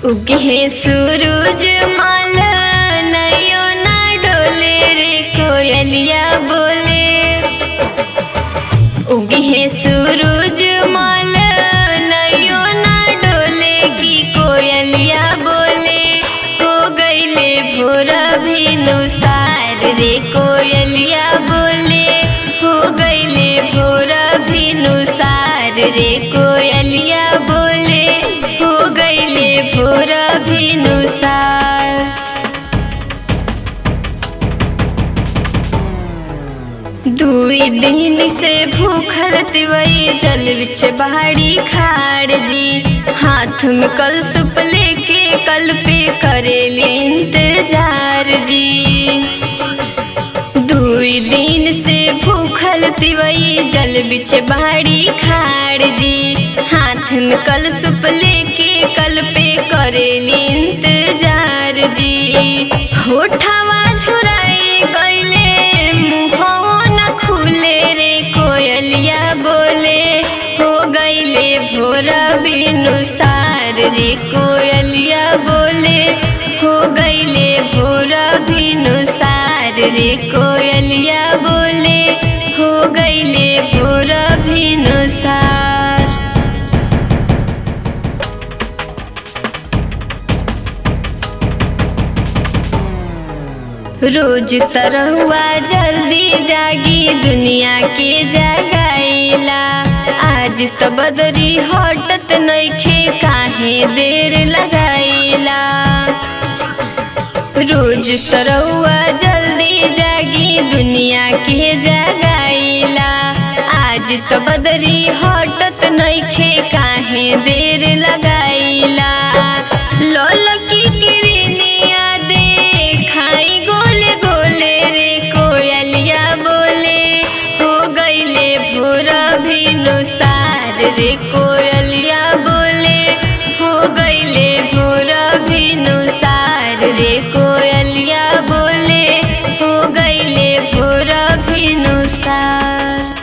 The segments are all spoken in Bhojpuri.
उगे सूरज माल नयो ना डोले रे कोयलिया बोले उगे सूरज माल नयो ना डोले की कोयलिया बोले हो गईले भोर भिनुसार रे कोयलिया बोले हो गईले भोर भिनुसार रे कोयलिया बोले हो गईले भोर भिनुसार दुई दिन से भूखल तिवई जल बिछ बाड़ी खाड़ जी हाथ में कल सुप लेके कल पे करेली इंतजार जी दुई दिन से भूखल तिवई जल बिछ बाड़ी खाड़ जी हाथ में कल सुप लेके कल पे करेली इंतजार जी होठावा झुराई गईले मुहवा न खुले रे कोयलिया बोले हो गईले भोर बिनुसार रे कोयलिया बोले हो गईले भोर बिनुसार रे कोयलिया बोले हो गईले भोर बिनुसार रोज तरहुआ जल्दी जागी दुनिया के जगाइला आज तो बदरी हटत नइखे काहे देर लगाइला रोज तरहुआ जल्दी जागी दुनिया के जगाइला आज तो बदरी हटत नइखे काहे देर लगाइला लोल की किरनिया देखाई गोले गोले रे कोयलिया बोले हो गईले भोर भिनुसार रे कोयलिया बोले हो गईले भोर भिनुसार रे कोयलिया बोले हो गईले भोर भिनुसार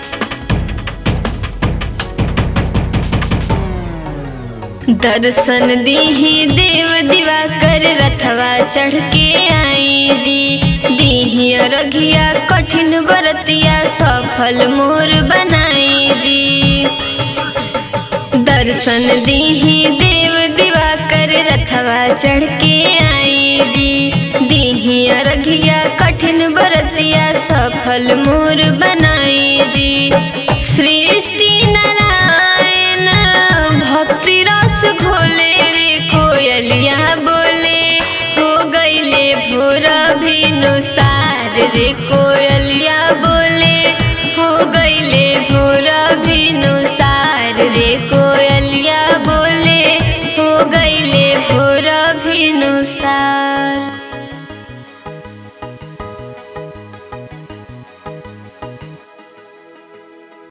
दर्शन दीही देव दिवाकर रथवा चढ़ के आई जी दीही रघिया कठिन बरतिया सफल मोर बनाई जी दर्शन दीही देव दिवाकर रथवा चढ़ के आई जी दीही रघिया कठिन बरतिया सफल मोर बनाई जी सृष्टि नारायण भक्ति रस घोले रे कोयलिया बोले हो गईले भोर भिनुसार रे कोयलिया बोले हो गईले